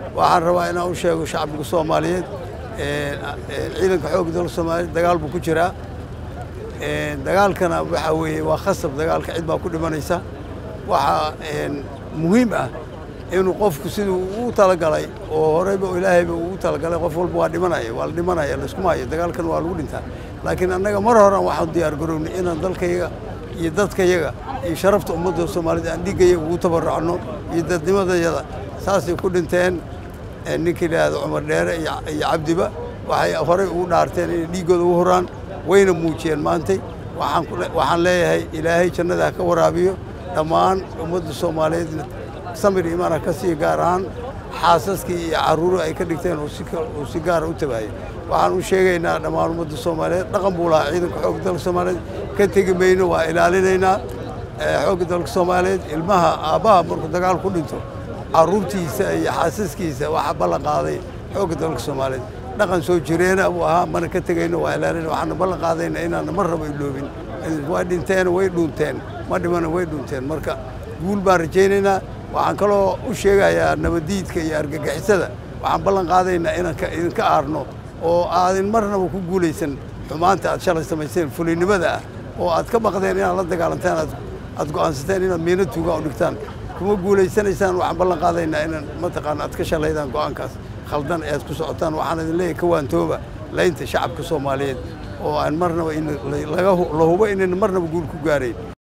waxaan rabaa inaan u sheego shacbiga soomaaliyeed ciidanka xoogga dalka soomaaliyeed dagaal buu ku jiraa dagaalkana waxaa weeye waa khasab dagaalka cid baa ku dhimanaysa waxaa muhiim ah inuu qofku siduu ugu talagalay oo horeyba ilaahayba ugu talagalay qof walba waa dhimanaya waa la dhimanaya layskuma hayo dagaalkan waa lagu dhintaa laakiin annaga mar horan waxaan diyaar garownay inaan dalkayaga iyo dadkayaga iyo sharafta ummadda soomaaliyed aan dhiiggayaga ugu tabaracno iyo dadnimadayada saasay ku dhinteen ninka yidhaahdo cumar dheere iyo cabdiba waxay horey ugu dhaarteen inay dhiiggooda ugu horaan wayna muujiyeen maantay waxaan leeyahay ilaahay jannada ha ka waraabiyo dhammaan ummadda soomaaliyeedna samir imaana ka sii gaar ahaan xaasaskii iyo carruuri ay ka dhigteen uu si gaara u tabaayay waxaan u sheegaynaa dhammaan ummadda soomaaliyeed dhaqan buu lahaa ciidanka xoogga dalka soomaaliyeed ka tegi mayno waa ilaalinaynaa xoogga dalka soomaaliyeed ilmaha aabbaha markuu dagaal ku dhinto carruurtiisa iyo xaasaskiisa waxaa ballan qaaday xoogga dalka soomaaliyeed dhaqan soo jireena buu ahaa mana ka tegayno waa ilaalina waxaana ballan qaadayna inaana mar raba iloobin waa dhinteen way dhuunteen ma dhimana way dhuunteen marka guul baan rajaynaynaa waxaan kaloo u sheegayaa nabadiidka iyo argagixisada waxaan ballan qaadaynaa inaan idinka aarno oo aadin marnaba ku guulaysan xumaanta aad shalay samayseen fulinimada ah oo aad ka baqdeen inaad la dagaalantaan aad go'aansateen inaad miino tuugaa u dhigtaan kuma guulaysanaysaan waxaan ballan qaadaynaa inaan mataqaana aad ka shalaydaan go'aankaas khaldan ee aad ku socotaan waxaan idin leeyahay ka waantooba laynta shacabka soomaaliyeed oo aan marnaba la hubo inayna marnaba guul ku gaarayn